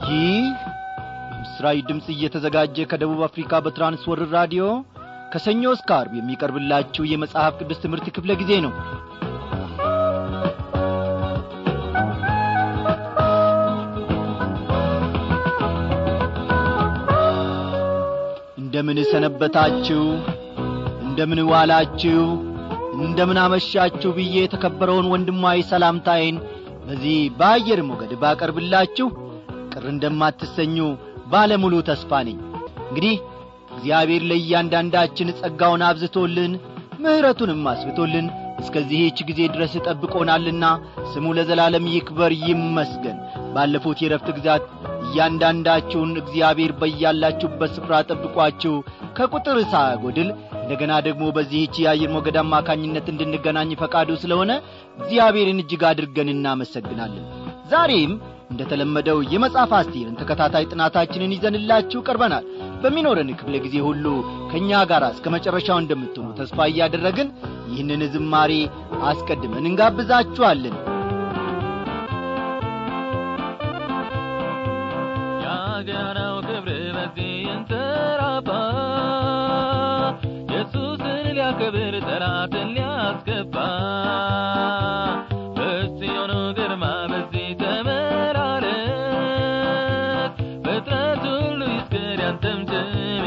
ይህ ምስራዊ ድምፅ እየተዘጋጀ ከደቡብ አፍሪካ በትራንስወርር ራዲዮ ከሰኞ እስከ አርብ የሚቀርብላችሁ የመጽሐፍ ቅዱስ ትምህርት ክፍለ ጊዜ ነው እንደምን ሰነበታችሁ እንደምን ዋላችሁ እንደምን አመሻችሁ ብዬ የተከበረውን ወንድማዊ ሰላምታዬን በዚህ በአየር ሞገድ ባቀርብላችሁ ቅር እንደማትሰኙ ባለሙሉ ተስፋ ነኝ እንግዲህ እግዚአብሔር ለእያንዳንዳችን ጸጋውን አብዝቶልን ምሕረቱንም አስብቶልን እስከዚህች ጊዜ ድረስ ጠብቆናልና ስሙ ለዘላለም ይክበር ይመስገን ባለፉት የረፍት ግዛት እያንዳንዳችሁን እግዚአብሔር በያላችሁበት ስፍራ ጠብቋችሁ ከቁጥር ሳያጐድል እንደገና ደግሞ በዚህች የአየር ሞገድ አማካኝነት እንድንገናኝ ፈቃዱ ስለሆነ እግዚአብሔርን እጅግ አድርገን እናመሰግናለን ዛሬም እንደ ተለመደው የመጽሐፍ አስቴርን ተከታታይ ጥናታችንን ይዘንላችሁ ቀርበናል በሚኖረን ክፍለ ጊዜ ሁሉ ከእኛ ጋር እስከ መጨረሻው እንደምትሆኑ ተስፋ እያደረግን ይህንን ዝማሬ አስቀድመን እንጋብዛችኋለን የአገናው ክብር በዚህ ይንሰራፋ ኢየሱስን ሊያከብር ጠላትን ሊያስገባ በጽዮኑ ግርማ በዚህ ተመላለስ ፍጥረት ሁሉ ይስገድ ያንተም ስም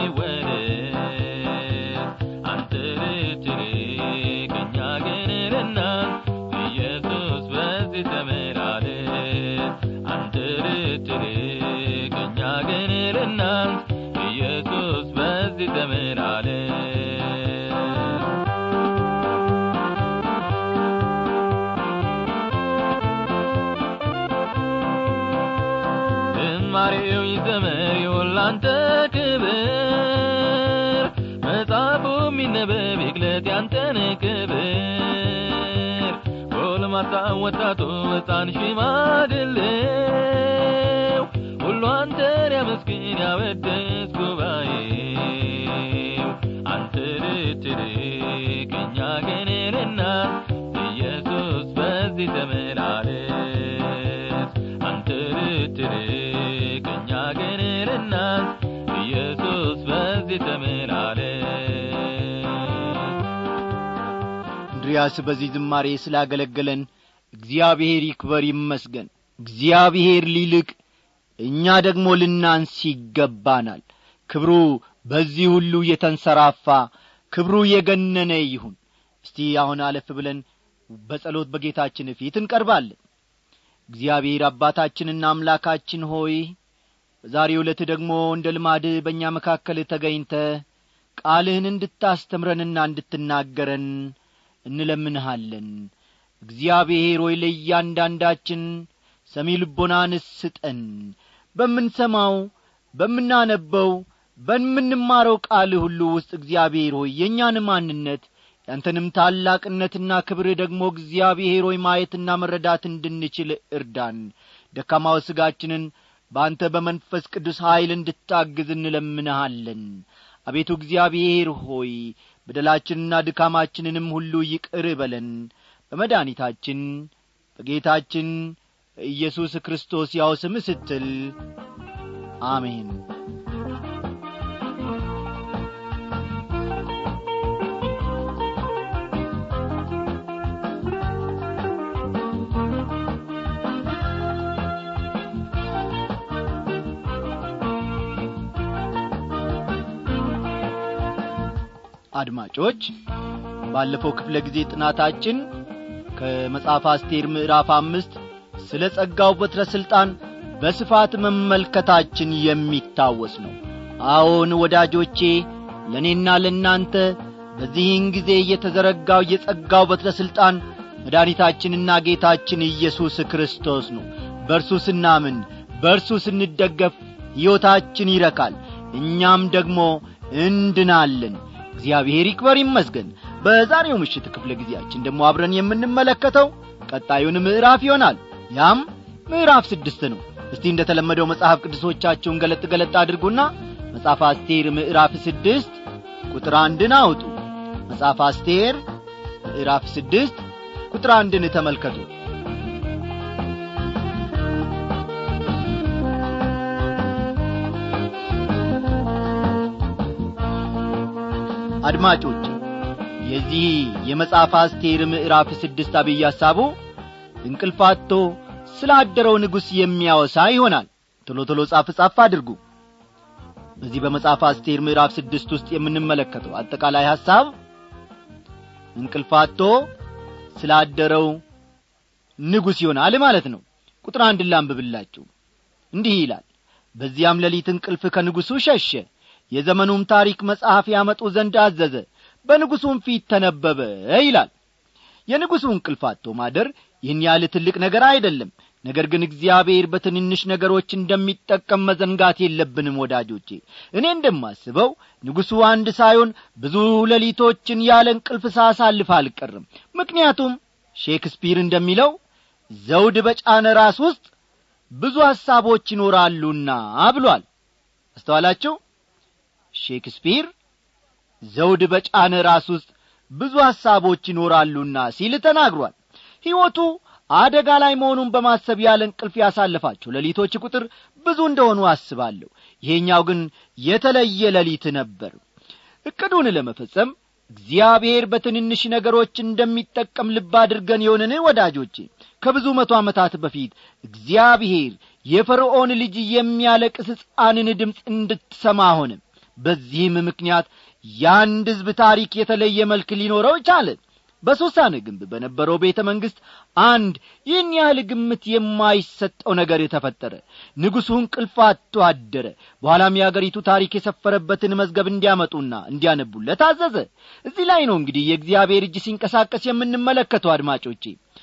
ይወደስ አንተ ልትልቅ እኛ ግን ልናንስ ኢየሱስ በዚህ ተመላለስ አንተ ልትልቅ እኛ ግን ልናንስ ኢየሱስ በዚህ ተመላለስ ዝማሬው ይዘመር ይሁን ላንተ ክብር መጽሐፉ የሚነበብ ይግለጥ ያንተን ክብር ጎልማሳ ወጣቱ ሕፃን ሽማግሌው ሁሉ አንተን ያመስግን ያወድስ ጉባኤው አንተ ልትልቅ እኛ ግን ልናንስ ኢየሱስ በዚህ ተመላለስ አንተ ልትልቅ እኛ ግን ልናንስ ኢየሱስ በዚህ ተመላለስ እንድሪያስ በዚህ ዝማሬ ስላገለገለን እግዚአብሔር ይክበር ይመስገን እግዚአብሔር ሊልቅ እኛ ደግሞ ልናንስ ይገባናል ክብሩ በዚህ ሁሉ የተንሰራፋ ክብሩ የገነነ ይሁን እስቲ አሁን አለፍ ብለን በጸሎት በጌታችን ፊት እንቀርባለን እግዚአብሔር አባታችንና አምላካችን ሆይ በዛሬው ዕለት ደግሞ እንደ ልማድህ በእኛ መካከል ተገኝተ ቃልህን እንድታስተምረንና እንድትናገረን እንለምንሃለን እግዚአብሔር ሆይ ለእያንዳንዳችን ሰሚ ልቦናን ስጠን በምንሰማው በምናነበው በምንማረው ቃል ሁሉ ውስጥ እግዚአብሔር ሆይ የእኛን ማንነት ያንተንም ታላቅነትና ክብር ደግሞ እግዚአብሔር ሆይ ማየትና መረዳት እንድንችል እርዳን ደካማው ሥጋችንን በአንተ በመንፈስ ቅዱስ ኀይል እንድታግዝ እንለምንሃለን አቤቱ እግዚአብሔር ሆይ በደላችንና ድካማችንንም ሁሉ ይቅር በለን በመድኃኒታችን በጌታችን በኢየሱስ ክርስቶስ ያው ስም ስትል አሜን አድማጮች ባለፈው ክፍለ ጊዜ ጥናታችን ከመጽሐፍ አስቴር ምዕራፍ አምስት ስለ ጸጋው በትረ ሥልጣን በስፋት መመልከታችን የሚታወስ ነው አዎን ወዳጆቼ ለእኔና ለእናንተ በዚህን ጊዜ የተዘረጋው የጸጋው በትረ ሥልጣን መድኃኒታችንና ጌታችን ኢየሱስ ክርስቶስ ነው በእርሱ ስናምን በእርሱ ስንደገፍ ሕይወታችን ይረካል እኛም ደግሞ እንድናለን እግዚአብሔር ይክበር ይመስገን በዛሬው ምሽት ክፍለ ጊዜያችን ደግሞ አብረን የምንመለከተው ቀጣዩን ምዕራፍ ይሆናል ያም ምዕራፍ ስድስት ነው እስቲ እንደ ተለመደው መጽሐፍ ቅዱሶቻችሁን ገለጥ ገለጥ አድርጉና መጽሐፍ አስቴር ምዕራፍ ስድስት ቁጥር አንድን አውጡ መጽሐፍ አስቴር ምዕራፍ ስድስት ቁጥር አንድን ተመልከቱ አድማጮች የዚህ የመጽሐፍ አስቴር ምዕራፍ ስድስት አብይ ሐሳቡ እንቅልፋቶ ስላደረው ንጉሥ የሚያወሳ ይሆናል ቶሎ ቶሎ ጻፍ ጻፍ አድርጉ በዚህ በመጽሐፍ አስቴር ምዕራፍ ስድስት ውስጥ የምንመለከተው አጠቃላይ ሐሳብ እንቅልፋቶ ስላደረው ንጉሥ ይሆናል ማለት ነው ቁጥር አንድ ላንብብላችሁ እንዲህ ይላል በዚያም ሌሊት እንቅልፍ ከንጉሡ ሸሸ የዘመኑም ታሪክ መጽሐፍ ያመጡ ዘንድ አዘዘ በንጉሡም ፊት ተነበበ ይላል የንጉሡ እንቅልፋቶ ማደር ይህን ያህል ትልቅ ነገር አይደለም ነገር ግን እግዚአብሔር በትንንሽ ነገሮች እንደሚጠቀም መዘንጋት የለብንም ወዳጆቼ እኔ እንደማስበው ንጉሡ አንድ ሳይሆን ብዙ ሌሊቶችን ያለ እንቅልፍ ሳሳልፍ አልቀርም ምክንያቱም ሼክስፒር እንደሚለው ዘውድ በጫነ ራስ ውስጥ ብዙ ሐሳቦች ይኖራሉና ብሏል አስተዋላችሁ ሼክስፒር ዘውድ በጫነ ራስ ውስጥ ብዙ ሐሳቦች ይኖራሉና ሲል ተናግሯል ሕይወቱ አደጋ ላይ መሆኑን በማሰብ ያለ እንቅልፍ ያሳለፋቸው ሌሊቶች ቁጥር ብዙ እንደሆኑ አስባለሁ ይሄኛው ግን የተለየ ሌሊት ነበር እቅዱን ለመፈጸም እግዚአብሔር በትንንሽ ነገሮች እንደሚጠቀም ልብ አድርገን የሆንን ወዳጆቼ ከብዙ መቶ ዓመታት በፊት እግዚአብሔር የፈርዖን ልጅ የሚያለቅስ ሕፃንን ድምፅ እንድትሰማ ሆነ በዚህም ምክንያት የአንድ ሕዝብ ታሪክ የተለየ መልክ ሊኖረው ቻለ በሶሳን ግንብ በነበረው ቤተ መንግሥት አንድ ይህን ያህል ግምት የማይሰጠው ነገር ተፈጠረ ንጉሡ እንቅልፍ አጥቶ አደረ በኋላም የአገሪቱ ታሪክ የሰፈረበትን መዝገብ እንዲያመጡና እንዲያነቡለት አዘዘ እዚህ ላይ ነው እንግዲህ የእግዚአብሔር እጅ ሲንቀሳቀስ የምንመለከተው አድማጮቼ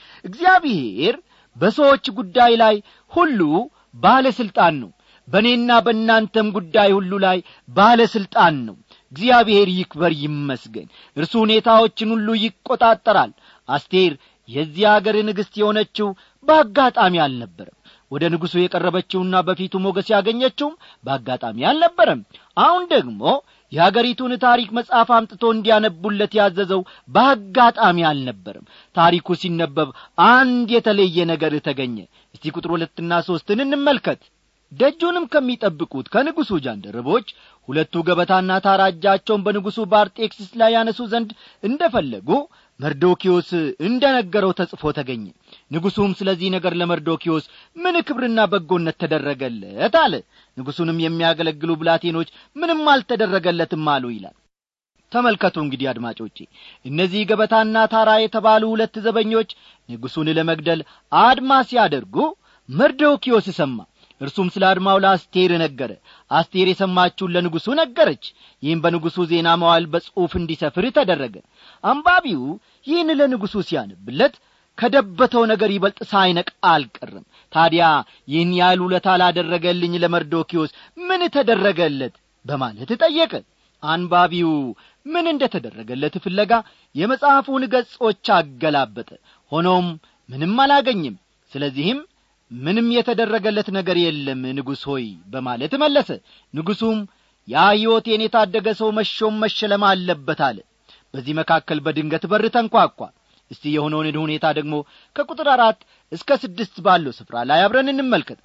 እግዚአብሔር በሰዎች ጉዳይ ላይ ሁሉ ባለሥልጣን ነው በእኔና በእናንተም ጉዳይ ሁሉ ላይ ባለሥልጣን ነው እግዚአብሔር ይክበር ይመስገን እርሱ ሁኔታዎችን ሁሉ ይቈጣጠራል አስቴር የዚህ አገር ንግሥት የሆነችው በአጋጣሚ አልነበረም ወደ ንጉሡ የቀረበችውና በፊቱ ሞገስ ያገኘችውም በአጋጣሚ አልነበረም አሁን ደግሞ የአገሪቱን ታሪክ መጽሐፍ አምጥቶ እንዲያነቡለት ያዘዘው በአጋጣሚ አልነበረም ታሪኩ ሲነበብ አንድ የተለየ ነገር ተገኘ እስቲ ቁጥር ሁለትና ሦስትን እንመልከት ደጁንም ከሚጠብቁት ከንጉሡ ጃንደረቦች ሁለቱ ገበታና ታራ እጃቸውን በንጉሡ በአርጤክስስ ላይ ያነሱ ዘንድ እንደ ፈለጉ መርዶኪዎስ እንደ ነገረው ተጽፎ ተገኘ ንጉሡም ስለዚህ ነገር ለመርዶኪዎስ ምን ክብርና በጎነት ተደረገለት አለ ንጉሡንም የሚያገለግሉ ብላቴኖች ምንም አልተደረገለትም አሉ ይላል ተመልከቱ እንግዲህ አድማጮቼ እነዚህ ገበታና ታራ የተባሉ ሁለት ዘበኞች ንጉሡን ለመግደል አድማ ሲያደርጉ መርዶኪዎስ ሰማ እርሱም ስለ አድማው ለአስቴር ነገረ አስቴር የሰማችውን ለንጉሡ ነገረች ይህም በንጉሡ ዜና መዋል በጽሑፍ እንዲሰፍር ተደረገ አንባቢው ይህን ለንጉሡ ሲያነብለት ከደበተው ነገር ይበልጥ ሳይነቅ አልቀርም ታዲያ ይህን ያህል ውለታ ላደረገልኝ ለመርዶኪዎስ ምን ተደረገለት በማለት ጠየቀ አንባቢው ምን እንደ ተደረገለት ፍለጋ የመጽሐፉን ገጾች አገላበጠ ሆኖም ምንም አላገኝም ስለዚህም ምንም የተደረገለት ነገር የለም ንጉሥ ሆይ በማለት መለሰ ንጉሡም ያ ሕይወቴን የታደገ ሰው መሾም መሸለም አለበት አለ በዚህ መካከል በድንገት በር ተንኳኳ እስቲ የሆነውን ሁኔታ ደግሞ ከቁጥር አራት እስከ ስድስት ባለው ስፍራ ላይ አብረን እንመልከት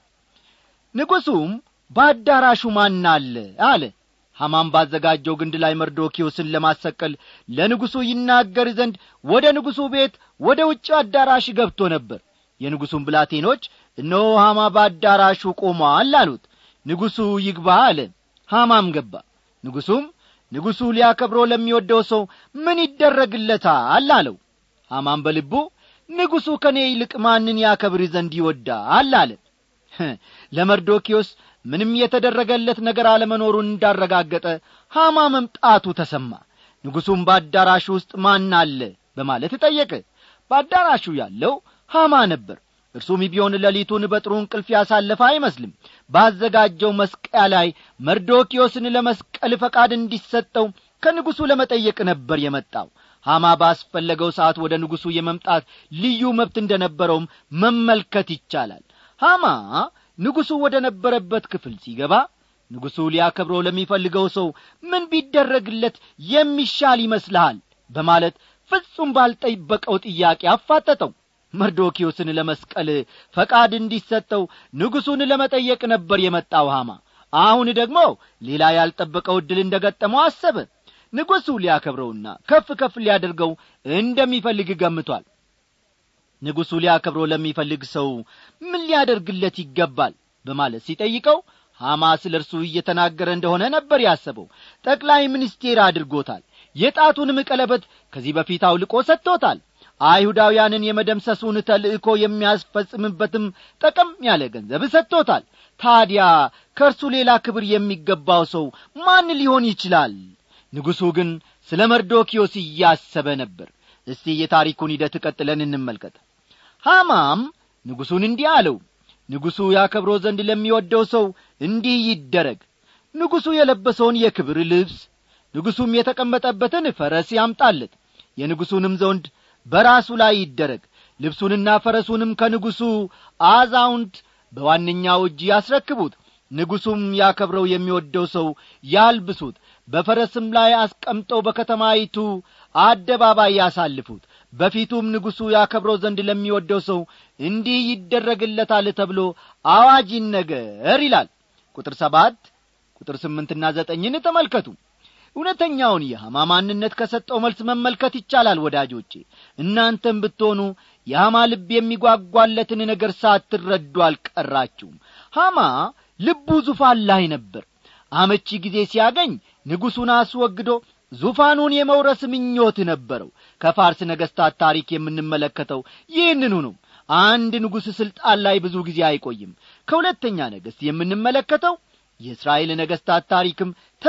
ንጉሡም በአዳራሹ ማን አለ አለ ሐማም ባዘጋጀው ግንድ ላይ መርዶኪዎስን ለማሰቀል ለንጉሡ ይናገር ዘንድ ወደ ንጉሡ ቤት ወደ ውጭ አዳራሽ ገብቶ ነበር የንጉሡም ብላቴኖች እነሆ ሐማ በአዳራሹ ቆሟል አሉት ንጉሡ ይግባ አለ ሐማም ገባ ንጉሡም ንጉሡ ሊያከብረው ለሚወደው ሰው ምን ይደረግለታል አለው ሐማም በልቡ ንጉሡ ከእኔ ይልቅ ማንን ያከብር ዘንድ ይወዳል አለ ለመርዶኪዎስ ምንም የተደረገለት ነገር አለመኖሩን እንዳረጋገጠ ሐማ መምጣቱ ተሰማ ንጉሡም በአዳራሹ ውስጥ ማን አለ በማለት ጠየቀ በአዳራሹ ያለው ሐማ ነበር እርሱም ቢሆን ሌሊቱን በጥሩ እንቅልፍ ያሳለፈ አይመስልም ባዘጋጀው መስቀያ ላይ መርዶኪዮስን ለመስቀል ፈቃድ እንዲሰጠው ከንጉሡ ለመጠየቅ ነበር የመጣው ሐማ ባስፈለገው ሰዓት ወደ ንጉሡ የመምጣት ልዩ መብት እንደ ነበረውም መመልከት ይቻላል ሐማ ንጉሡ ወደ ነበረበት ክፍል ሲገባ ንጉሡ ሊያከብረው ለሚፈልገው ሰው ምን ቢደረግለት የሚሻል ይመስልሃል በማለት ፍጹም ባልጠበቀው ጥያቄ አፋጠጠው መርዶኪዮስን ለመስቀል ፈቃድ እንዲሰጠው ንጉሡን ለመጠየቅ ነበር የመጣው ሐማ አሁን ደግሞ ሌላ ያልጠበቀው ዕድል እንደ ገጠመው አሰበ ንጉሡ ሊያከብረውና ከፍ ከፍ ሊያደርገው እንደሚፈልግ ገምቷል ንጉሡ ሊያከብረው ለሚፈልግ ሰው ምን ሊያደርግለት ይገባል በማለት ሲጠይቀው ሐማ ስለ እርሱ እየተናገረ እንደሆነ ነበር ያሰበው ጠቅላይ ሚኒስቴር አድርጎታል የጣቱንም ቀለበት ከዚህ በፊት አውልቆ ሰጥቶታል አይሁዳውያንን የመደምሰሱን ተልእኮ የሚያስፈጽምበትም ጠቀም ያለ ገንዘብ ሰጥቶታል ታዲያ ከእርሱ ሌላ ክብር የሚገባው ሰው ማን ሊሆን ይችላል ንጉሡ ግን ስለ መርዶኪዮስ እያሰበ ነበር እስቲ የታሪኩን ሂደት ቀጥለን እንመልከት ሐማም ንጉሡን እንዲህ አለው ንጉሡ ያከብሮ ዘንድ ለሚወደው ሰው እንዲህ ይደረግ ንጉሡ የለበሰውን የክብር ልብስ ንጉሡም የተቀመጠበትን ፈረስ ያምጣለት የንጉሡንም ዘውድ በራሱ ላይ ይደረግ ልብሱንና ፈረሱንም ከንጉሡ አዛውንት በዋነኛው እጅ ያስረክቡት ንጉሡም ያከብረው የሚወደው ሰው ያልብሱት በፈረስም ላይ አስቀምጠው በከተማይቱ አደባባይ ያሳልፉት በፊቱም ንጉሡ ያከብረው ዘንድ ለሚወደው ሰው እንዲህ ይደረግለታል ተብሎ አዋጅ ይነገር ይላል ቁጥር ሰባት ቁጥር ስምንትና ዘጠኝን ተመልከቱ እውነተኛውን የሐማ ማንነት ከሰጠው መልስ መመልከት ይቻላል ወዳጆቼ እናንተም ብትሆኑ የሐማ ልብ የሚጓጓለትን ነገር ሳትረዱ አልቀራችሁም ሐማ ልቡ ዙፋን ላይ ነበር አመቺ ጊዜ ሲያገኝ ንጉሡን አስወግዶ ዙፋኑን የመውረስ ምኞት ነበረው ከፋርስ ነገሥታት ታሪክ የምንመለከተው ይህንኑ ነው አንድ ንጉሥ ሥልጣን ላይ ብዙ ጊዜ አይቆይም ከሁለተኛ ነገሥት የምንመለከተው የእስራኤል ነገሥታት ታሪክም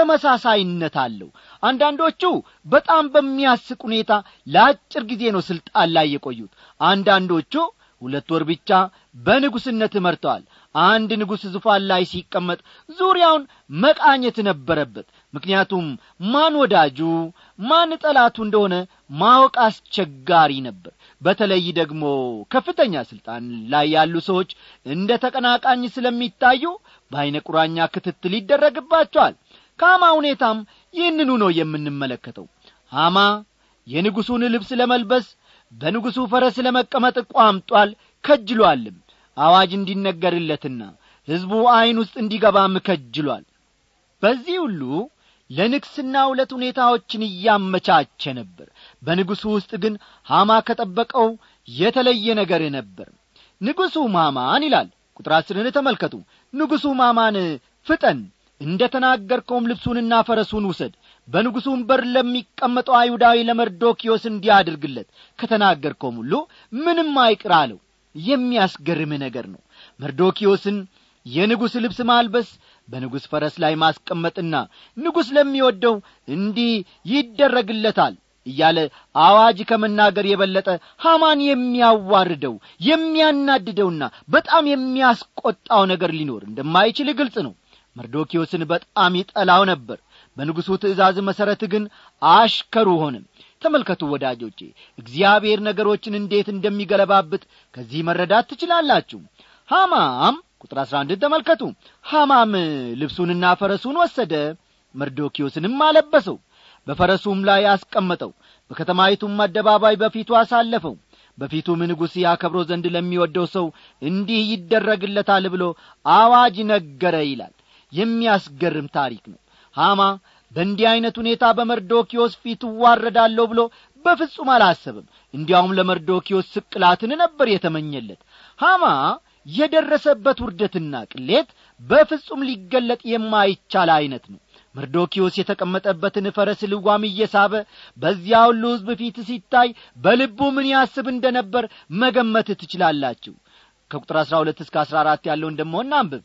ተመሳሳይነት አለው አንዳንዶቹ በጣም በሚያስቅ ሁኔታ ለአጭር ጊዜ ነው ሥልጣን ላይ የቆዩት አንዳንዶቹ ሁለት ወር ብቻ በንጉሥነት መርተዋል አንድ ንጉሥ ዙፋን ላይ ሲቀመጥ ዙሪያውን መቃኘት ነበረበት ምክንያቱም ማን ወዳጁ ማን ጠላቱ እንደሆነ ማወቅ አስቸጋሪ ነበር በተለይ ደግሞ ከፍተኛ ሥልጣን ላይ ያሉ ሰዎች እንደ ተቀናቃኝ ስለሚታዩ በዐይነ ቁራኛ ክትትል ይደረግባቸዋል ከሐማ ሁኔታም ይህንኑ ነው የምንመለከተው ሐማ የንጉሡን ልብስ ለመልበስ በንጉሡ ፈረስ ለመቀመጥ ቋምጧል ከጅሏልም አዋጅ እንዲነገርለትና ሕዝቡ ዐይን ውስጥ እንዲገባም ከጅሏል በዚህ ሁሉ ለንግስና ሁለት ሁኔታዎችን እያመቻቸ ነበር በንጉሡ ውስጥ ግን ሐማ ከጠበቀው የተለየ ነገር ነበር ንጉሡ ማማን ይላል ቁጥር አስርን ተመልከቱ ንጉሡ ማማን ፍጠን እንደ ተናገርከውም ልብሱንና ፈረሱን ውሰድ በንጉሡም በር ለሚቀመጠው አይሁዳዊ ለመርዶኪዮስ እንዲያድርግለት ከተናገርከውም ሁሉ ምንም አይቅር አለው የሚያስገርም ነገር ነው መርዶኪዮስን የንጉሥ ልብስ ማልበስ በንጉሥ ፈረስ ላይ ማስቀመጥና ንጉሥ ለሚወደው እንዲህ ይደረግለታል እያለ አዋጅ ከመናገር የበለጠ ሐማን የሚያዋርደው የሚያናድደውና በጣም የሚያስቈጣው ነገር ሊኖር እንደማይችል ግልጽ ነው መርዶኪዮስን በጣም ይጠላው ነበር በንጉሡ ትእዛዝ መሠረት ግን አሽከሩ ሆነ ተመልከቱ ወዳጆቼ እግዚአብሔር ነገሮችን እንዴት እንደሚገለባብጥ ከዚህ መረዳት ትችላላችሁ ሐማም ቁጥር አሥራ አንድን ተመልከቱ ሐማም ልብሱንና ፈረሱን ወሰደ መርዶኪዮስንም አለበሰው በፈረሱም ላይ አስቀመጠው በከተማይቱም አደባባይ በፊቱ አሳለፈው በፊቱም ንጉሥ ያከብሮ ዘንድ ለሚወደው ሰው እንዲህ ይደረግለታል ብሎ አዋጅ ነገረ ይላል የሚያስገርም ታሪክ ነው ሐማ በእንዲህ ዐይነት ሁኔታ በመርዶኪዮስ ፊት እዋረዳለሁ ብሎ በፍጹም አላሰብም እንዲያውም ለመርዶኪዮስ ስቅላትን ነበር የተመኘለት ሐማ የደረሰበት ውርደትና ቅሌት በፍጹም ሊገለጥ የማይቻል ዐይነት ነው መርዶኪዮስ የተቀመጠበትን ፈረስ ልጓም እየሳበ በዚያ ሁሉ ሕዝብ ፊት ሲታይ በልቡ ምን ያስብ እንደ ነበር መገመት ትችላላችሁ ከቁጥር አሥራ ሁለት እስከ አሥራ አራት ያለውን ደሞ እናንብብ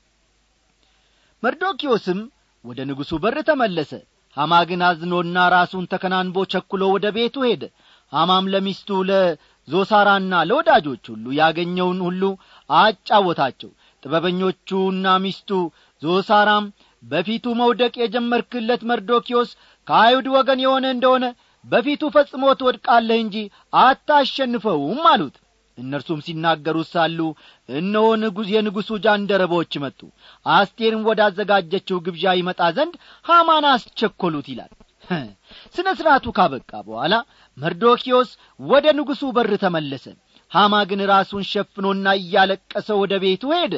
መርዶኪዮስም ወደ ንጉሡ በር ተመለሰ ሐማ ግን አዝኖና ራሱን ተከናንቦ ቸኩሎ ወደ ቤቱ ሄደ ሐማም ለሚስቱ ለዞሳራና ለወዳጆች ሁሉ ያገኘውን ሁሉ አጫወታቸው ጥበበኞቹና ሚስቱ ዞሳራም በፊቱ መውደቅ የጀመርክለት መርዶኪዮስ ከአይሁድ ወገን የሆነ እንደሆነ በፊቱ ፈጽሞ ትወድቃለህ እንጂ አታሸንፈውም አሉት እነርሱም ሲናገሩት ሳሉ እነሆ ንጉሥ የንጉሡ ጃንደረቦች መጡ አስቴርም ወዳዘጋጀችው ግብዣ ይመጣ ዘንድ ሐማን አስቸኰሉት ይላል ስነ ሥርዓቱ ካበቃ በኋላ መርዶኪዮስ ወደ ንጉሡ በር ተመለሰ ሐማ ግን ራሱን ሸፍኖና እያለቀሰ ወደ ቤቱ ሄደ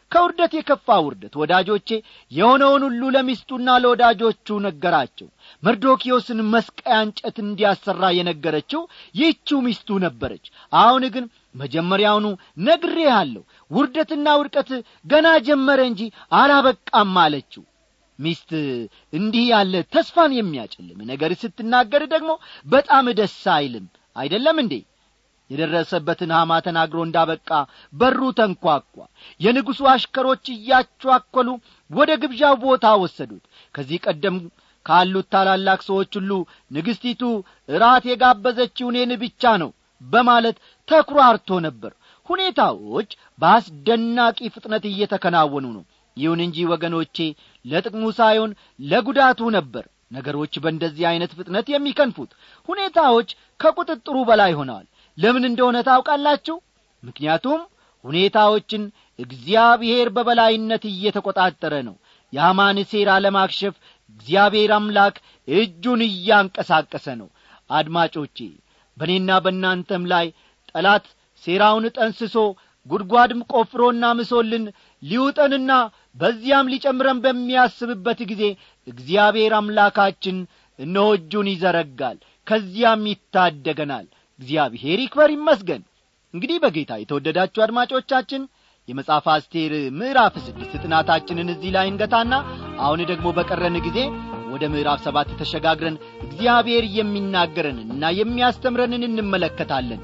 ከውርደት የከፋ ውርደት ወዳጆቼ የሆነውን ሁሉ ለሚስቱና ለወዳጆቹ ነገራቸው መርዶኪዮስን መስቀያ እንጨት እንዲያሰራ የነገረችው ይህችው ሚስቱ ነበረች አሁን ግን መጀመሪያውኑ ነግሬሃለሁ ውርደትና ውድቀት ገና ጀመረ እንጂ አላበቃም አለችው ሚስት እንዲህ ያለ ተስፋን የሚያጭልም ነገር ስትናገር ደግሞ በጣም ደስ አይልም አይደለም እንዴ የደረሰበትን ሐማ ተናግሮ እንዳበቃ በሩ ተንኳኳ የንጉሡ አሽከሮች እያቸዋኰሉ ወደ ግብዣው ቦታ ወሰዱት ከዚህ ቀደም ካሉት ታላላቅ ሰዎች ሁሉ ንግሥቲቱ እራት የጋበዘችው እኔን ብቻ ነው በማለት ተኩራርቶ ነበር ሁኔታዎች በአስደናቂ ፍጥነት እየተከናወኑ ነው ይሁን እንጂ ወገኖቼ ለጥቅሙ ሳይሆን ለጉዳቱ ነበር ነገሮች በእንደዚህ ዐይነት ፍጥነት የሚከንፉት ሁኔታዎች ከቁጥጥሩ በላይ ሆነዋል ለምን እንደሆነ ታውቃላችሁ ምክንያቱም ሁኔታዎችን እግዚአብሔር በበላይነት እየተቈጣጠረ ነው የሐማን ሴራ ለማክሸፍ እግዚአብሔር አምላክ እጁን እያንቀሳቀሰ ነው አድማጮቼ በእኔና በእናንተም ላይ ጠላት ሴራውን ጠንስሶ ጉድጓድም ቆፍሮና ምሶልን ሊውጠንና በዚያም ሊጨምረን በሚያስብበት ጊዜ እግዚአብሔር አምላካችን እነሆ እጁን ይዘረጋል ከዚያም ይታደገናል እግዚአብሔር ይክበር ይመስገን እንግዲህ በጌታ የተወደዳችሁ አድማጮቻችን የመጽሐፍ አስቴር ምዕራፍ ስድስት ጥናታችንን እዚህ ላይ እንገታና አሁን ደግሞ በቀረን ጊዜ ወደ ምዕራፍ ሰባት ተሸጋግረን እግዚአብሔር የሚናገረንንና የሚያስተምረንን እንመለከታለን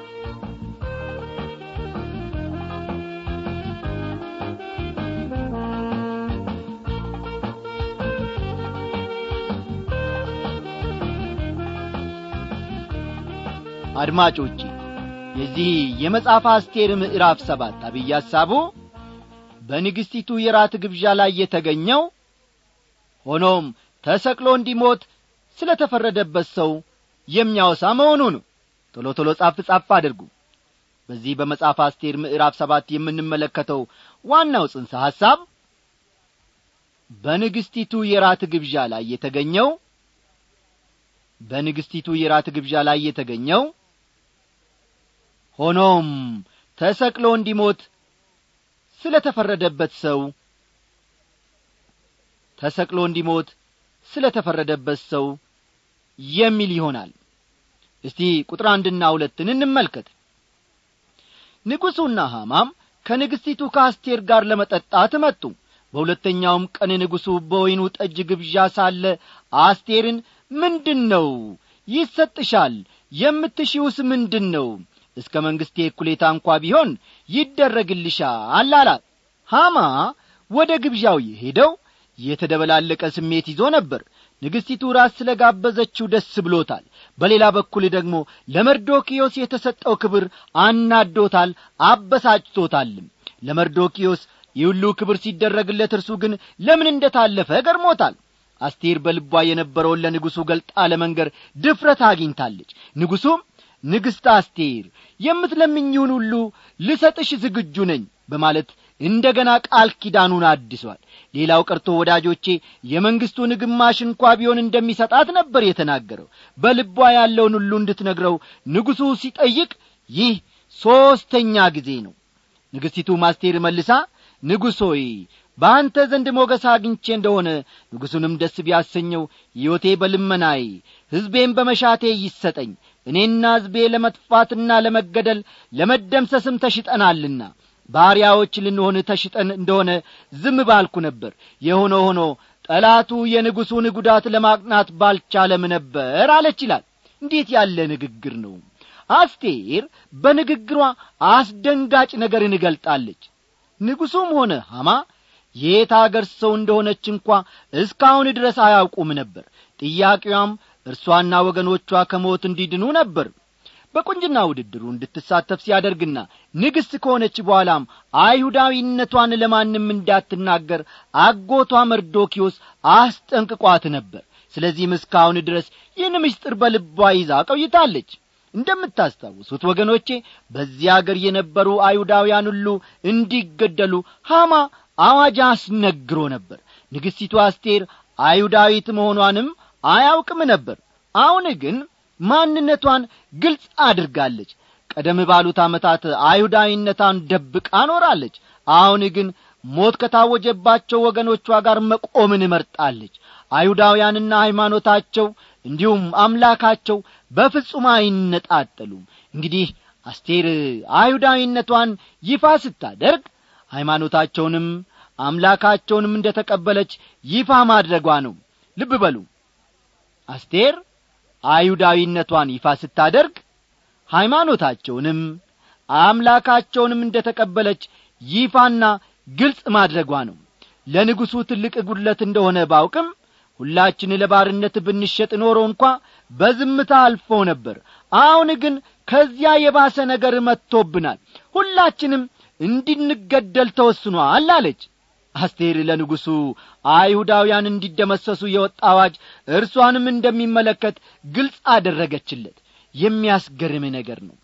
አድማጮቼ የዚህ የመጽሐፍ አስቴር ምዕራፍ ሰባት አብይ ሐሳቡ በንግሥቲቱ የራት ግብዣ ላይ የተገኘው ሆኖም ተሰቅሎ እንዲሞት ስለ ተፈረደበት ሰው የሚያወሳ መሆኑ ነው ቶሎ ቶሎ ጻፍ ጻፍ አድርጉ በዚህ በመጽሐፍ አስቴር ምዕራፍ ሰባት የምንመለከተው ዋናው ጽንሰ ሐሳብ በንግሥቲቱ የራት ግብዣ ላይ የተገኘው በንግሥቲቱ የራት ግብዣ ላይ የተገኘው ሆኖም ተሰቅሎ እንዲሞት ስለ ተፈረደበት ሰው ተሰቅሎ እንዲሞት ስለ ተፈረደበት ሰው የሚል ይሆናል እስቲ ቁጥር አንድና ሁለትን እንመልከት ንጉሡና ሐማም ከንግሥቲቱ ከአስቴር ጋር ለመጠጣት መጡ በሁለተኛውም ቀን ንጉሡ በወይኑ ጠጅ ግብዣ ሳለ አስቴርን ምንድን ነው ይሰጥሻል የምትሺውስ ምንድን ነው እስከ መንግሥቴ እኩሌታ እንኳ ቢሆን ይደረግልሻል አላት ሐማ ወደ ግብዣው የሄደው የተደበላለቀ ስሜት ይዞ ነበር ንግሥቲቱ ራስ ስለ ጋበዘችው ደስ ብሎታል በሌላ በኩል ደግሞ ለመርዶኪዮስ የተሰጠው ክብር አናዶታል አበሳጭቶታልም ለመርዶኪዮስ ይህ ሁሉ ክብር ሲደረግለት እርሱ ግን ለምን እንደ ታለፈ ገርሞታል አስቴር በልቧ የነበረውን ለንጉሡ ገልጣ ለመንገር ድፍረት አግኝታለች ንጉሡም ንግሥት አስቴር የምትለምኝውን ሁሉ ልሰጥሽ ዝግጁ ነኝ በማለት እንደ ገና ቃል ኪዳኑን አድሷል ሌላው ቀርቶ ወዳጆቼ የመንግሥቱን ግማሽ እንኳ ቢሆን እንደሚሰጣት ነበር የተናገረው በልቧ ያለውን ሁሉ እንድትነግረው ንጉሡ ሲጠይቅ ይህ ሦስተኛ ጊዜ ነው ንግሥቲቱ ማስቴር መልሳ ንጉሥ ሆይ በአንተ ዘንድ ሞገስ አግኝቼ እንደሆነ ንጉሡንም ደስ ቢያሰኘው ሕይወቴ በልመናዬ ሕዝቤም በመሻቴ ይሰጠኝ እኔና ሕዝቤ ለመጥፋትና ለመገደል ለመደምሰስም ተሽጠናልና ባሪያዎች ልንሆን ተሽጠን እንደሆነ ዝም ባልኩ ነበር የሆነ ሆኖ ጠላቱ የንጉሡን ጉዳት ለማቅናት ባልቻለም ነበር አለች ይላል እንዴት ያለ ንግግር ነው አስቴር በንግግሯ አስደንጋጭ ነገርን እገልጣለች ንጉሡም ሆነ ሐማ የት አገር ሰው እንደሆነች እንኳ እስካሁን ድረስ አያውቁም ነበር ጥያቄዋም እርሷና ወገኖቿ ከሞት እንዲድኑ ነበር በቁንጅና ውድድሩ እንድትሳተፍ ሲያደርግና ንግሥት ከሆነች በኋላም አይሁዳዊነቷን ለማንም እንዳትናገር አጎቷ መርዶኪዮስ አስጠንቅቋት ነበር ስለዚህም እስካሁን ድረስ ይህን ምስጢር በልቧ ይዛ ቆይታለች እንደምታስታውሱት ወገኖቼ በዚህ አገር የነበሩ አይሁዳውያን ሁሉ እንዲገደሉ ሐማ አዋጅ አስነግሮ ነበር ንግሥቲቱ አስቴር አይሁዳዊት መሆኗንም አያውቅም ነበር አሁን ግን ማንነቷን ግልጽ አድርጋለች ቀደም ባሉት ዓመታት አይሁዳዊነቷን ደብቃ ኖራለች አሁን ግን ሞት ከታወጀባቸው ወገኖቿ ጋር መቆምን እመርጣለች አይሁዳውያንና ሃይማኖታቸው እንዲሁም አምላካቸው በፍጹም አይነጣጠሉም እንግዲህ አስቴር አይሁዳዊነቷን ይፋ ስታደርግ ሃይማኖታቸውንም አምላካቸውንም እንደ ተቀበለች ይፋ ማድረጓ ነው ልብ በሉ አስቴር አይሁዳዊነቷን ይፋ ስታደርግ ሃይማኖታቸውንም አምላካቸውንም እንደ ተቀበለች ይፋና ግልጽ ማድረጓ ነው ለንጉሡ ትልቅ ጉድለት እንደሆነ ባውቅም ሁላችን ለባርነት ብንሸጥ ኖሮ እንኳ በዝምታ አልፎ ነበር አሁን ግን ከዚያ የባሰ ነገር መጥቶብናል ሁላችንም እንድንገደል ተወስኗል አለች አስቴር ለንጉሡ አይሁዳውያን እንዲደመሰሱ የወጣ አዋጅ እርሷንም እንደሚመለከት ግልጽ አደረገችለት የሚያስገርም ነገር ነው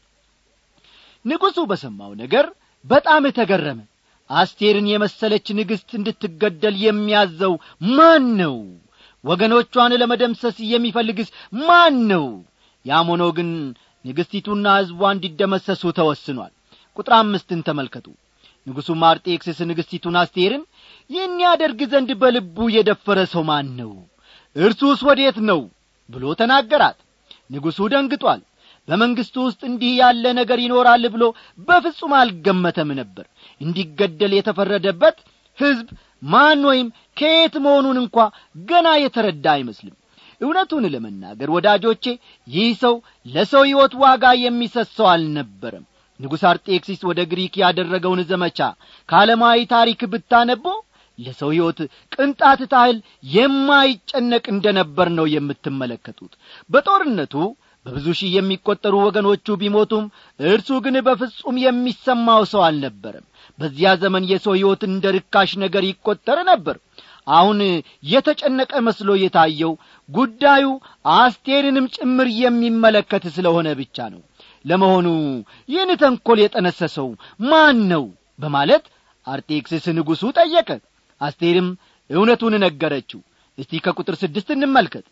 ንጉሡ በሰማው ነገር በጣም ተገረመ አስቴርን የመሰለች ንግሥት እንድትገደል የሚያዘው ማን ነው ወገኖቿን ለመደምሰስ የሚፈልግስ ማን ነው ያም ሆኖ ግን ንግሥቲቱና ሕዝቧ እንዲደመሰሱ ተወስኗል ቁጥር አምስትን ተመልከቱ ንጉሡ ማርጤክስስ ንግሥቲቱን አስቴርን ይህን ያደርግ ዘንድ በልቡ የደፈረ ሰው ማን ነው እርሱስ ወዴት ነው ብሎ ተናገራት ንጉሡ ደንግጧል በመንግሥቱ ውስጥ እንዲህ ያለ ነገር ይኖራል ብሎ በፍጹም አልገመተም ነበር እንዲገደል የተፈረደበት ሕዝብ ማን ወይም ከየት መሆኑን እንኳ ገና የተረዳ አይመስልም እውነቱን ለመናገር ወዳጆቼ ይህ ሰው ለሰው ሕይወት ዋጋ የሚሰሰው አልነበረም ንጉሥ አርጤክሲስ ወደ ግሪክ ያደረገውን ዘመቻ ከዓለማዊ ታሪክ ብታነቦ ለሰው ሕይወት ቅንጣት ታህል የማይጨነቅ እንደ ነበር ነው የምትመለከቱት በጦርነቱ በብዙ ሺህ የሚቈጠሩ ወገኖቹ ቢሞቱም እርሱ ግን በፍጹም የሚሰማው ሰው አልነበረም በዚያ ዘመን የሰው ሕይወት እንደ ርካሽ ነገር ይቈጠር ነበር አሁን የተጨነቀ መስሎ የታየው ጉዳዩ አስቴርንም ጭምር የሚመለከት ስለሆነ ብቻ ነው ለመሆኑ ይህን ተንኰል የጠነሰሰው ማን ነው በማለት አርጤክስስ ንጉሡ ጠየቀ አስቴርም እውነቱን ነገረችው እስቲ ከቁጥር ስድስት እንመልከት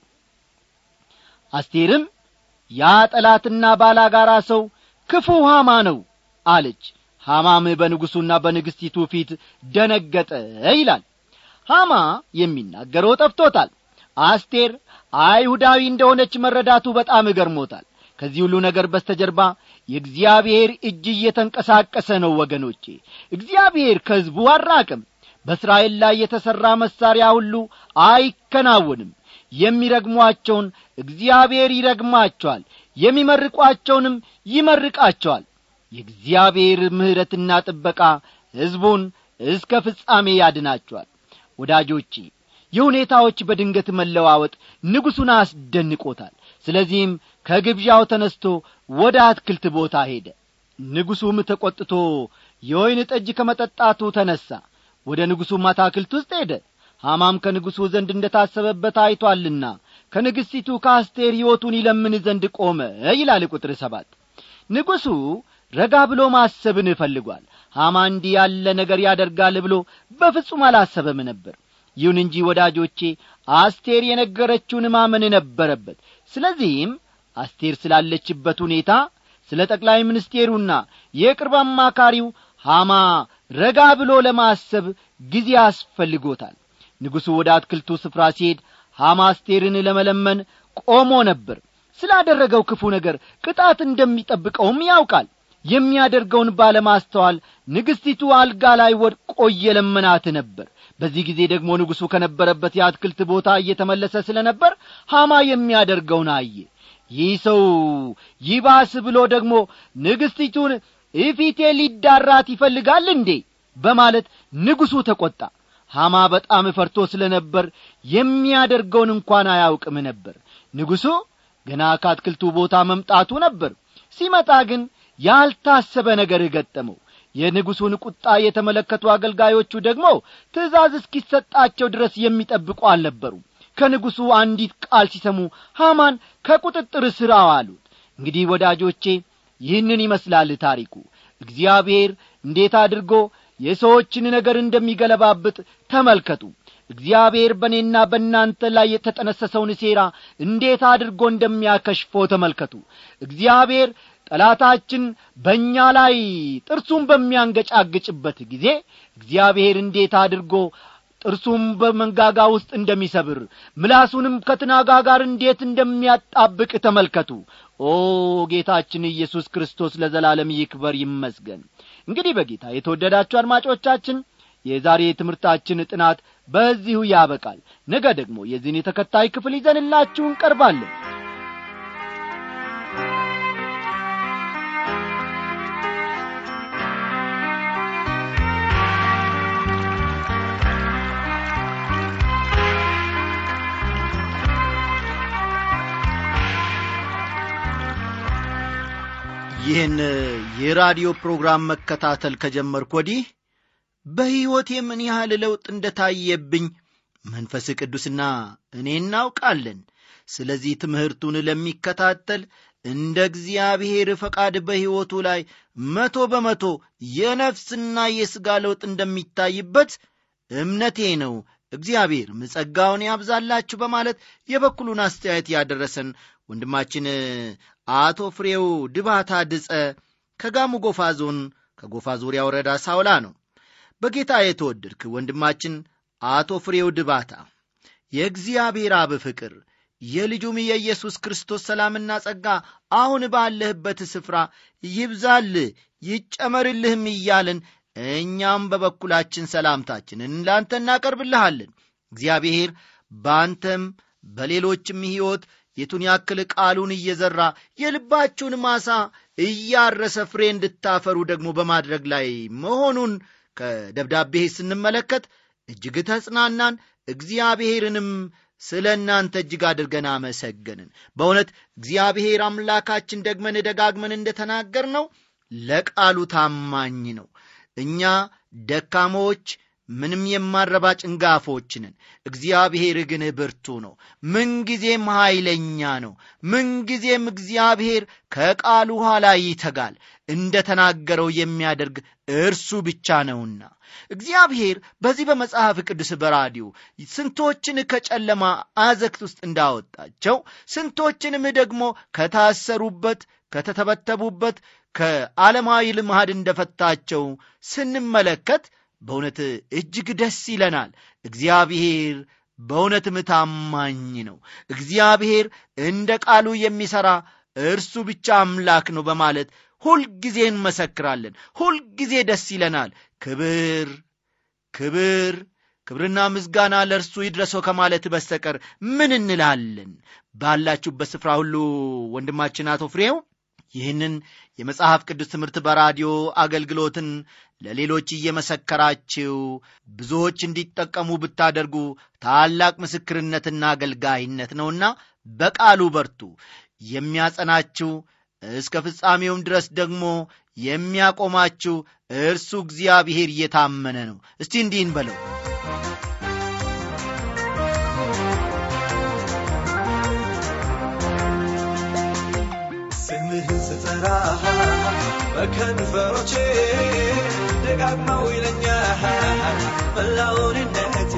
አስቴርም ያ ጠላትና ባላጋራ ሰው ክፉ ሐማ ነው አለች ሐማም በንጉሡና በንግሥቲቱ ፊት ደነገጠ ይላል ሐማ የሚናገረው ጠፍቶታል አስቴር አይሁዳዊ እንደሆነች መረዳቱ በጣም እገርሞታል ከዚህ ሁሉ ነገር በስተጀርባ የእግዚአብሔር እጅ እየተንቀሳቀሰ ነው ወገኖቼ እግዚአብሔር ከሕዝቡ አራቅም በእስራኤል ላይ የተሠራ መሣሪያ ሁሉ አይከናወንም የሚረግሟቸውን እግዚአብሔር ይረግማቸዋል የሚመርቋቸውንም ይመርቃቸዋል የእግዚአብሔር ምሕረትና ጥበቃ ሕዝቡን እስከ ፍጻሜ ያድናቸዋል ወዳጆቼ የሁኔታዎች በድንገት መለዋወጥ ንጉሡን አስደንቆታል ስለዚህም ከግብዣው ተነስቶ ወደ አትክልት ቦታ ሄደ ንጉሡም ተቈጥቶ የወይን ጠጅ ከመጠጣቱ ተነሣ ወደ ንጉሡም አታክልት ውስጥ ሄደ ሐማም ከንጉሡ ዘንድ እንደ ታሰበበት አይቶአልና ከንግሥቲቱ ከአስቴር ሕይወቱን ይለምን ዘንድ ቆመ ይላል ቁጥር ሰባት ንጉሡ ረጋ ብሎ ማሰብን እፈልጓል ሐማ እንዲህ ያለ ነገር ያደርጋል ብሎ በፍጹም አላሰበም ነበር ይሁን እንጂ ወዳጆቼ አስቴር የነገረችውን ማመን ነበረበት ስለዚህም አስቴር ስላለችበት ሁኔታ ስለ ጠቅላይ ሚኒስቴሩና የቅርብ አማካሪው ሐማ ረጋ ብሎ ለማሰብ ጊዜ አስፈልጎታል ንጉሡ ወደ አትክልቱ ስፍራ ሲሄድ ሐማ አስቴርን ለመለመን ቆሞ ነበር ስላደረገው ክፉ ነገር ቅጣት እንደሚጠብቀውም ያውቃል የሚያደርገውን ባለማስተዋል ንግሥቲቱ አልጋ ላይ ወድቆ እየለመናት ነበር በዚህ ጊዜ ደግሞ ንጉሡ ከነበረበት የአትክልት ቦታ እየተመለሰ ስለ ነበር ሐማ የሚያደርገውን አየ ይህ ሰው ይባስ ብሎ ደግሞ ንግሥቲቱን እፊቴ ሊዳራት ይፈልጋል እንዴ በማለት ንጉሡ ተቈጣ ሐማ በጣም ፈርቶ ስለ ነበር የሚያደርገውን እንኳን አያውቅም ነበር ንጉሡ ገና ከአትክልቱ ቦታ መምጣቱ ነበር ሲመጣ ግን ያልታሰበ ነገር ገጠመው የንጉሡን ቁጣ የተመለከቱ አገልጋዮቹ ደግሞ ትእዛዝ እስኪሰጣቸው ድረስ የሚጠብቁ አልነበሩም ከንጉሡ አንዲት ቃል ሲሰሙ ሐማን ከቁጥጥር ስር አዋሉት እንግዲህ ወዳጆቼ ይህንን ይመስላል ታሪኩ እግዚአብሔር እንዴት አድርጎ የሰዎችን ነገር እንደሚገለባብጥ ተመልከቱ እግዚአብሔር በእኔና በእናንተ ላይ የተጠነሰሰውን ሴራ እንዴት አድርጎ እንደሚያከሽፎ ተመልከቱ እግዚአብሔር ጠላታችን በእኛ ላይ ጥርሱን በሚያንገጫግጭበት ጊዜ እግዚአብሔር እንዴት አድርጎ ጥርሱም በመንጋጋ ውስጥ እንደሚሰብር ምላሱንም ከትናጋ ጋር እንዴት እንደሚያጣብቅ ተመልከቱ ኦ ጌታችን ኢየሱስ ክርስቶስ ለዘላለም ይክበር ይመስገን እንግዲህ በጌታ የተወደዳችሁ አድማጮቻችን የዛሬ ትምህርታችን ጥናት በዚሁ ያበቃል ነገ ደግሞ የዚህን የተከታይ ክፍል ይዘንላችሁ እንቀርባለን ይህን የራዲዮ ፕሮግራም መከታተል ከጀመርኩ ወዲህ በሕይወቴ ምን ያህል ለውጥ እንደ ታየብኝ መንፈስ ቅዱስና እኔ እናውቃለን ስለዚህ ትምህርቱን ለሚከታተል እንደ እግዚአብሔር ፈቃድ በሕይወቱ ላይ መቶ በመቶ የነፍስና የሥጋ ለውጥ እንደሚታይበት እምነቴ ነው እግዚአብሔር ምጸጋውን ያብዛላችሁ በማለት የበኩሉን አስተያየት ያደረሰን ወንድማችን አቶ ፍሬው ድባታ ድጸ ከጋሙ ጎፋ ዞን ከጎፋ ዙሪያ ወረዳ ሳውላ ነው በጌታ የተወደድክ ወንድማችን አቶ ፍሬው ድባታ የእግዚአብሔር አብ ፍቅር የልጁም የኢየሱስ ክርስቶስ ሰላምና ጸጋ አሁን ባለህበት ስፍራ ይብዛልህ ይጨመርልህም እያልን እኛም በበኩላችን ሰላምታችንን ላንተ እናቀርብልሃለን እግዚአብሔር በአንተም በሌሎችም ሕይወት የቱን ያክል ቃሉን እየዘራ የልባችሁን ማሳ እያረሰ ፍሬ እንድታፈሩ ደግሞ በማድረግ ላይ መሆኑን ከደብዳቤ ስንመለከት እጅግ ተጽናናን እግዚአብሔርንም ስለ እናንተ እጅግ አድርገን አመሰገንን በእውነት እግዚአብሔር አምላካችን ደግመን ደጋግመን እንደተናገር ነው ለቃሉ ታማኝ ነው እኛ ደካሞች ምንም የማረባ ጭንጋፎች ነን እግዚአብሔር ግን ብርቱ ነው ምንጊዜም ኃይለኛ ነው ምንጊዜም እግዚአብሔር ከቃሉ ኋላ ይተጋል እንደ ተናገረው የሚያደርግ እርሱ ብቻ ነውና እግዚአብሔር በዚህ በመጽሐፍ ቅዱስ በራዲዮ ስንቶችን ከጨለማ አዘክት ውስጥ እንዳወጣቸው ስንቶችንም ደግሞ ከታሰሩበት ከተተበተቡበት ከዓለማዊ ልማድ እንደፈታቸው ስንመለከት በእውነት እጅግ ደስ ይለናል እግዚአብሔር በእውነትም ታማኝ ነው እግዚአብሔር እንደ ቃሉ የሚሠራ እርሱ ብቻ አምላክ ነው በማለት ሁልጊዜ እንመሰክራለን ሁልጊዜ ደስ ይለናል ክብር ክብር ክብርና ምስጋና ለእርሱ ይድረሰው ከማለት በስተቀር ምን እንላለን ባላችሁበት ስፍራ ሁሉ ወንድማችን አቶ ፍሬው ይህንን የመጽሐፍ ቅዱስ ትምህርት በራዲዮ አገልግሎትን ለሌሎች እየመሰከራችሁ ብዙዎች እንዲጠቀሙ ብታደርጉ ታላቅ ምስክርነትና አገልጋይነት ነውና በቃሉ በርቱ የሚያጸናችሁ እስከ ፍጻሜውም ድረስ ደግሞ የሚያቆማችሁ እርሱ እግዚአብሔር እየታመነ ነው እስቲ እንዲህን በለው ስምህን ስጠራ በከንፈሮቼ ደጋግመው ይለኛል መላውንነቴ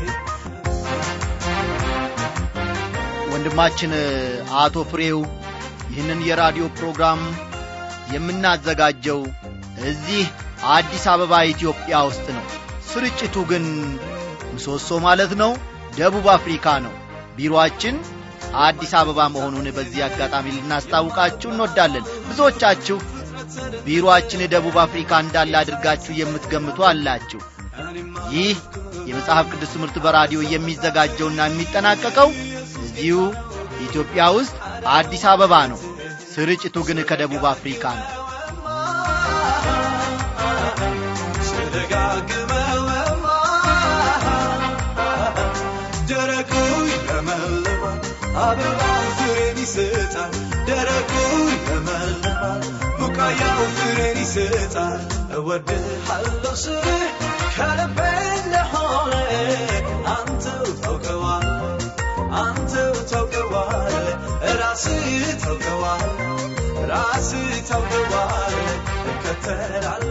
ወንድማችን አቶ ፍሬው ይህንን የራዲዮ ፕሮግራም የምናዘጋጀው እዚህ አዲስ አበባ ኢትዮጵያ ውስጥ ነው ስርጭቱ ግን ምሰሶ ማለት ነው ደቡብ አፍሪካ ነው ቢሮአችን አዲስ አበባ መሆኑን በዚህ አጋጣሚ ልናስታውቃችሁ እንወዳለን ብዙዎቻችሁ ቢሮአችን ደቡብ አፍሪካ እንዳለ አድርጋችሁ የምትገምቱ አላችሁ ይህ የመጽሐፍ ቅዱስ ትምህርት በራዲዮ የሚዘጋጀውና የሚጠናቀቀው እዚሁ ኢትዮጵያ ውስጥ አዲስ አበባ ነው ስርጭቱ ግን ከደቡብ አፍሪካ ነው ስደጋግመውማ ደረቁ ይለመልማል አበባው ፍሬን ይሰጣል ደረቁ ይለመልማል ቡቃያው ፍሬን ይሰጣል እወድሃለሁ ስልህ ከልቤ እንደሆነ አንተው ታውቀዋለህ አንተው ታውቀዋለህ ራስህ ታውቀዋለህ ራስህ ታውቀዋለህ እከተላለሁ